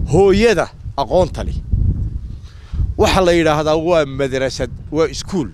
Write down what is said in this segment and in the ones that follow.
hooyada aqoonta leh waxaa la yidhaahdaa waa madrasad waa iskuul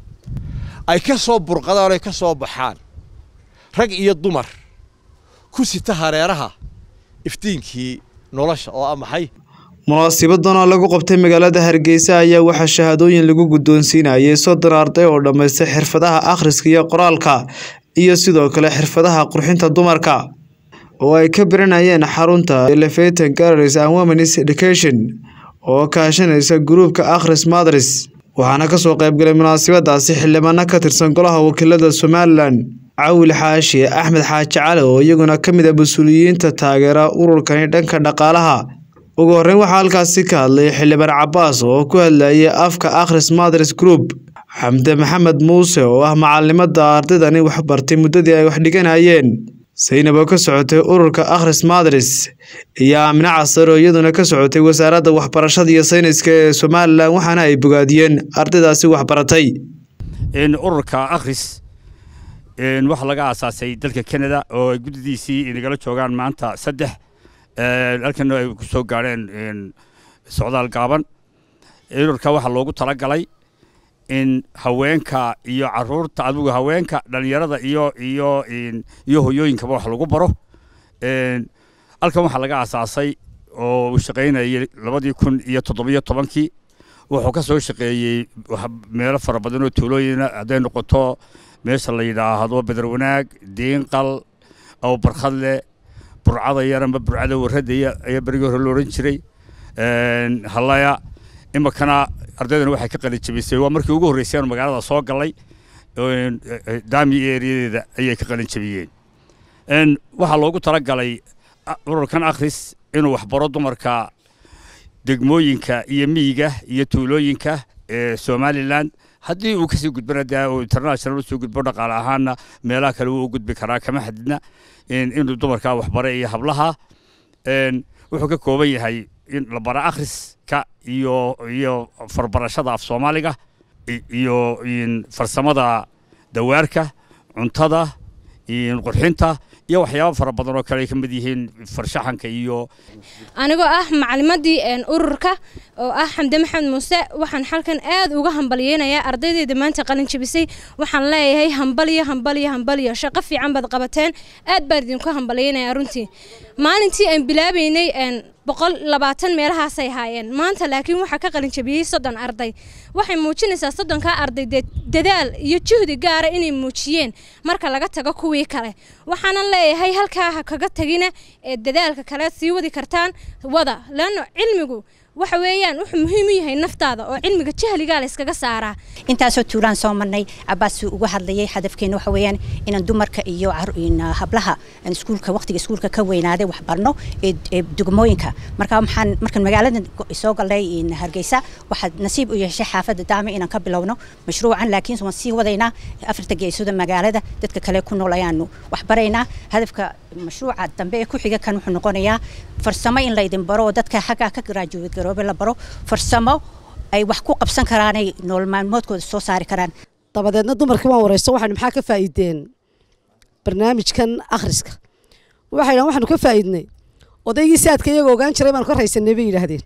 ay ka soo burqadaan ay ka soo baxaan rag iyo dumar ku sita hareeraha iftiinkii nolosha oo ah maxay munaasibadan oo lagu qabtay magaalada hargeysa ayaa waxaa shahaadooyin lagu guddoonsiinayay soddon arday oo dhammaystay xirfadaha akhriska iyo qoraalka iyo sidoo kale xirfadaha qurxinta dumarka oo ay ka baranayeen xarunta elevaton galleries and womenis education oo kaashanaysa gruubka akhris madris waxaana kasoo qaybgalay munaasabadaasi xildhibaano ka tirsan golaha wakiilada somalilan cawil xaashi axmed xaaji cali oo iyaguna ka mid a mas-uuliyiinta taageera ururkani dhanka dhaqaalaha ugu horreyn waxaa halkaasi ka hadlay xildhibaan cabaas oo ku hadlayay afka akhris madris group xamde maxamed muuse oo ah macalimada ardaydani wax bartay muddadii ay wax dhiganayeen saynab oo ka socotay ururka akhris madris iyo aamine casar oo iyaduna ka socotay wasaaradda waxbarashada iyo sayniska ee somalilan waxaana ay bogaadiyeen ardaydaasi waxbaratay ururka akhris waxaa laga aasaasay dalka canada oo ay guddidiisii nagala joogaan maanta saddex halkan ay ku soo gaadheen socdaal gaaban ururka waxaa loogu talagalay in haweenka iyo caruurta adigu haweenka dhalinyarada iyo iyo iyo hoyooyinkaba wax lagu baro halkan waxaa laga aasaasay oo uu shaqaynayay labadii kun iyo toddobiyo tobankii wuxuu ka soo shaqeeyey meelo fara badan oo tuulooyina hadday noqoto meesha la yidhaahdo beder wanaag diinqal aw barkhadle burcada yar amba burcada warradaya ayaa berigii hore la odhan jiray hallaya iminkana ardaydana waxay ka qalin jabisay waa markii ugu horreysay aanu magaalada soo gallay daami eeriyadeeda ayay ka qalin jabiyeen waxaa loogu talagalay ururkan akhris inuu waxbaro dumarka degmooyinka iyo miyiga iyo tuulooyinka ee somalilan haddii uu kasii gudbana dee uu international usoo gudbo dhaqaale ahaanna meelaha kale wuu u gudbi karaa kama xadidna inuu dumarka waxbara iyo hablaha wuxuu ka kooban yahay in la bara akhriska iyo iyo farbarashada af soomaaliga iyo farsamada dawaarka cuntada qurxinta iyo waxyaaba fara badan oo kale ay ka mid yihiin farshaxanka iyo anigoo ah macalimadii ururka oo ah xamde maxamed muuse waxaan halkan aad uga hambalyeynayaa ardaydeeda maanta qalin jabisay waxaan leeyahay hambalyo hambalyo hambalyo shaqo fiican baad qabateen aad baan idinku hambalyeynayaa runtii maalintii aan bilaabeynay boqol labaatan meelahaasay haayeen maanta laakiin waxaa ka qalin jabiyey soddon arday waxay muujinaysaa soddonkaa arday dee dadaal iyo juhdi gaara inay muujiyeen marka laga tago kuwii kale waxaanan leeyahay halkaa ha kaga tagina ee dadaalka kale sii wadi kartaan wada leanno cilmigu waxa weeyaan wuxuu muhiim u yahay naftaada oo cilmiga jahligaa la iskaga saaraa intaasoo tuulaan soo marnay cabaas uga hadlayay hadafkeena waxa weeyaan inaan dumarka iyo hablaha iskuulka waqtiga iskuulka ka weynaaday wax barno ee degmooyinka marka waxaan markaan magaalada soo galnay hargeysa waxaad nasiib u yeeshay xaafadda daame inaan ka bilowno mashruucan laakiin waan sii wadaynaa afarta geesoda magaalada dadka kale ku nool ayaanu wax baraynaa hadafka mashruuca dambe ee ku xiga kan wuxuu noqonayaa farsamo in laydin baro oo dadka xaggaa ka garaajuwad garoobe la baro farsamo ay wax ku qabsan karaanay nolol maalmoodkooda soo saari karaan dabadeedna dumarkii waan wareysto waxaynu maxaa ka faa'iideen barnaamijkan akhriska waxay waxaanu ka faa'iidnay odaygii saadka iyagoo ogaan jiray baanu ka raysanay bay yidhaahdeen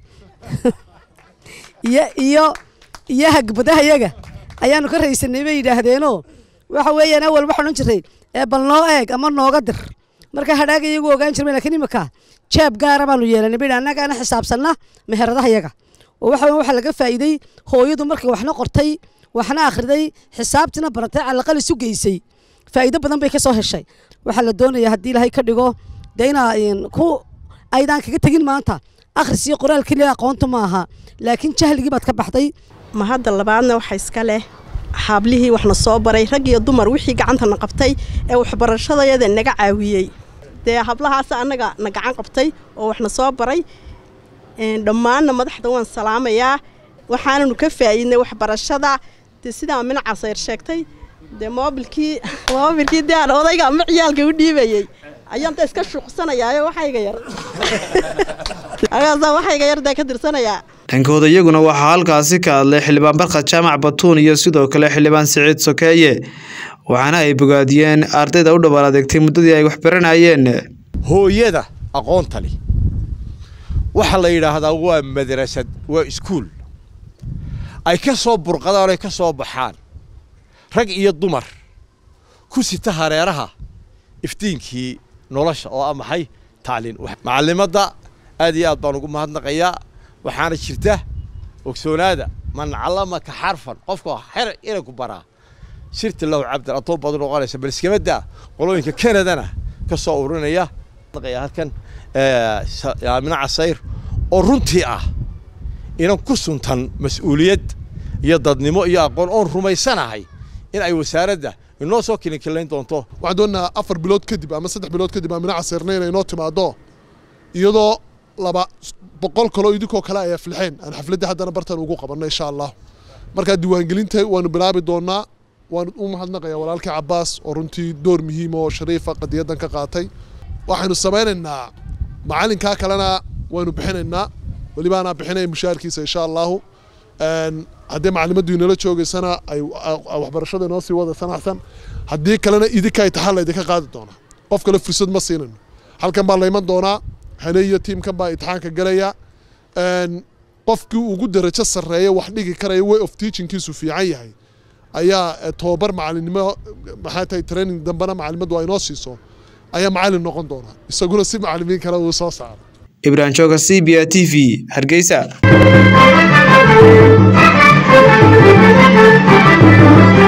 iyo iyo iyo hagbadaha yaga ayaanu ka raysanay bay yidhaahdeenoo waxa weeyaan awal waxaan odhan jiray ee bal noo eeg ama nooga dir marka hadhaaga iyagu ogaan jirmay lakiin imika jeeb gaara baanu yeelanay bay annagaana xisaabsanna meheradaha yaga oo waxa weyan waxaa laga faa'iiday hooyadu markay waxna qortay waxna akhriday xisaabtina baratay calaqal isu geysay faa'iido badan bay ka soo heshay waxaa la doonayaa haddii ilaahay ka dhigo dee inaa ku aydaan kaga tegin maanta akhris iyo qoraal keliya aqoonta ma aha laakiin jahligii baad ka baxday ma hadda labaadna waxa iska leh xaablihii waxna soo baray rag iyo dumar wixii gacantana qabtay ee waxbarashadayada naga caawiyey dee hablahaas annaga na gacan qabtay oo waxna soo baray dhammaanna madaxda waan salaamayaa waxaananu ka faa'iidnay waxbarashada dee sidaa minaca sayr sheegtay dee moobilkii moobilkii dee aan odayga ama ciyaalka u dhiibayey ayaan da iska shuuqsanayaayo waxayga yar agaasaa waxayga yar dee ka tirsanayaa dhankooda iyaguna waxaa halkaasi ka hadlay xildhibaan barkad jaamac batuun iyo sidoo kale xildhibaan siciid sokeeye waxaana ay bogaadiyeen ardayda u dhabaal adeegtay muddadii ay wax baranayeen hooyada aqoonta leh waxaa la yidhaahdaa waa madrasad waa iskuul ay ka soo burqadaan oy ka soo baxaan rag iyo dumar ku sita hareeraha iftiinkii nolosha oo ah maxay tacliin macallimadda aad iyo aad baan ugu mahadnaqayaa waxaana jirta ogsoonaada man callamaka xarfan qofka xer inay ku baraa sirti lahu cabdan adoo badan noqonaysa bal iskama daa qolooyinka kanadana ka soo urinaya halkan aamina casayr oo runtii ah inan ku suntan mas-uuliyad iyo dadnimo iyo aqoon oon rumaysanahay in ay wasaaradda inoo soo kilinkilayn doonto waxaan doonaynaa afar bilood kadib ama saddex bilood kadib aamina casirna inay inoo timaado iyadoo laba boqol kaloo idinkoo kale ay aflixeen aan xafladdii haddana bartan ugu qabanno insha allah markaa diiwaangelinta waanu bilaabi doonaa waan u mahadnaqayaa walaalkii cabbaas oo runtii door muhiima oo shariifa qadiyaddan ka qaatay waxaynu samaynaynaa macalinkaa kalena waynu bixinaynaa welibaanaa bixinaya mushaharkiisa insha allahu haddii macalimaddu inala joogaysana ay waxbarashada inoo sii wada sanaxsan haddii kalena idinka imtixaan laydinka qaadi doonaa qof kale fursad ma siinayno halkan baa layman doonaa hane iyo tiimkan baa imtixaanka galaya qofkii ugu darajo sarreeya wax dhigi karaya way of teachingkiisu fiican yahay ayaa tobabar macalinimo maxay tahay training dambena macalimaddu ay inoo siiso ayaa macalin noqon doonaa isaguna si macalimiin kale uu soo saaro ibrahim jooga c b a t v hargeysa